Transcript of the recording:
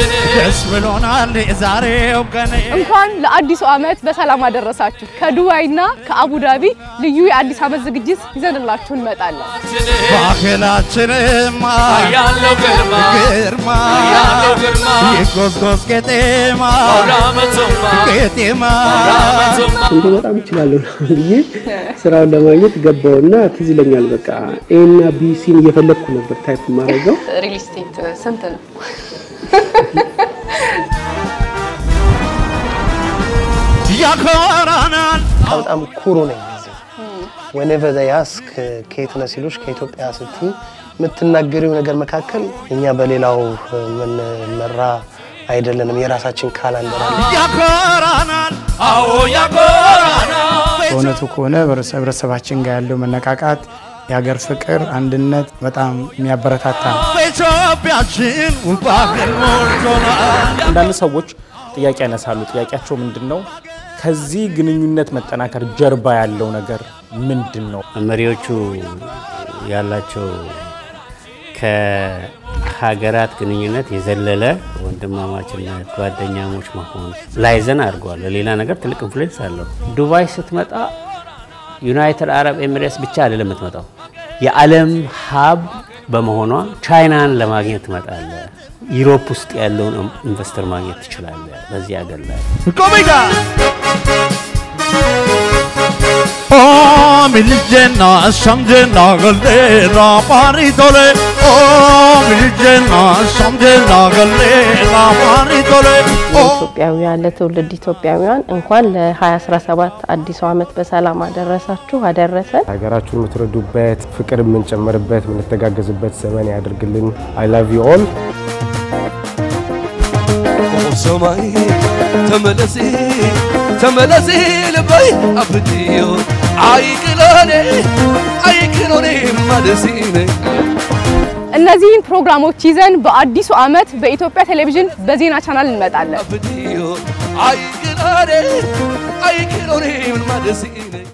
ደስ ብሎናል የዛሬው ቀን እንኳን ለአዲሱ ዓመት በሰላም አደረሳችሁ። ከዱባይና ከአቡዳቢ ልዩ የአዲስ ዓመት ዝግጅት ይዘንላችሁ እንመጣለን። ባህላችንማ ያለው ግርማ ግርማ ያለው ግርማ ይጎዝጎዝ ቄጤማ ራመቶማ ቄጤማ ራመቶማ እንዴ በጣም እችላለሁ ብዬ ስራውን ለማግኘት ገባውና ትዝ ይለኛል። በቃ ኤ እና ቢ ሲን እየፈለግኩ ነበር ታይፕ የማደርገው። ሪል ስቴት ስንት ነው? ያኮራናል በጣም ኩሩ ነኝ። እዚህ ወኔቨር ዘይ አስክ ከየት ነህ ሲሉሽ ከኢትዮጵያ ስትይ የምትናገሪው ነገር መካከል እኛ በሌላው የምንመራ አይደለንም። የራሳችን ካላንደር አለ። ያኮራናል አዎ ያኮራና በእውነቱ ከሆነ ህብረተሰባችን ጋር ያለው መነቃቃት፣ የሀገር ፍቅር፣ አንድነት በጣም የሚያበረታታ ነው። በኢትዮጵያችን ባህል ሞልቶናል አንዳንድ ሰዎች ጥያቄ ያነሳሉ። ጥያቄያቸው ምንድን ነው? ከዚህ ግንኙነት መጠናከር ጀርባ ያለው ነገር ምንድን ነው? መሪዎቹ ያላቸው ከሀገራት ግንኙነት የዘለለ ወንድማማችነት፣ ጓደኛሞች መሆን ላይዘን አድርገዋል። ለሌላ ነገር ትልቅ ኢንፍሉዌንስ አለው። ዱባይ ስትመጣ ዩናይትድ አረብ ኤሚሬትስ ብቻ አይደለም የምትመጣው፣ የዓለም ሀብ በመሆኗ ቻይናን ለማግኘት ትመጣለ። ዩሮፕ ውስጥ ያለውን ኢንቨስተር ማግኘት ትችላለ። በዚህ ሀገር ላይ ቆሚጋ ኦ ሚልጀና ሸምጀና ገሌራ ፓሪቶሌ ኦ ሚልጀና ሸምጀና ገሌራ ፓሪቶሌ ኦ ኢትዮጵያውያን ለትውልድ ኢትዮጵያውያን እንኳን ለ2017 አዲሱ ዓመት በሰላም አደረሳችሁ አደረሰን። ሀገራችሁን የምትረዱበት ፍቅር የምንጨምርበት የምንተጋገዝበት ዘመን ያድርግልን። አይ ላቭ ዩ ኦል። ሰማይ ተመለሲ ተመለሲ ልበይ አብድዮ አይቅሎኔ አይቅሎኔ ማደሲኔ እነዚህን ፕሮግራሞች ይዘን በአዲሱ ዓመት በኢትዮጵያ ቴሌቪዥን በዜና ቻናል እንመጣለን። አብድዮ አይቅሎኔ አይቅሎኔ ማደሲኔ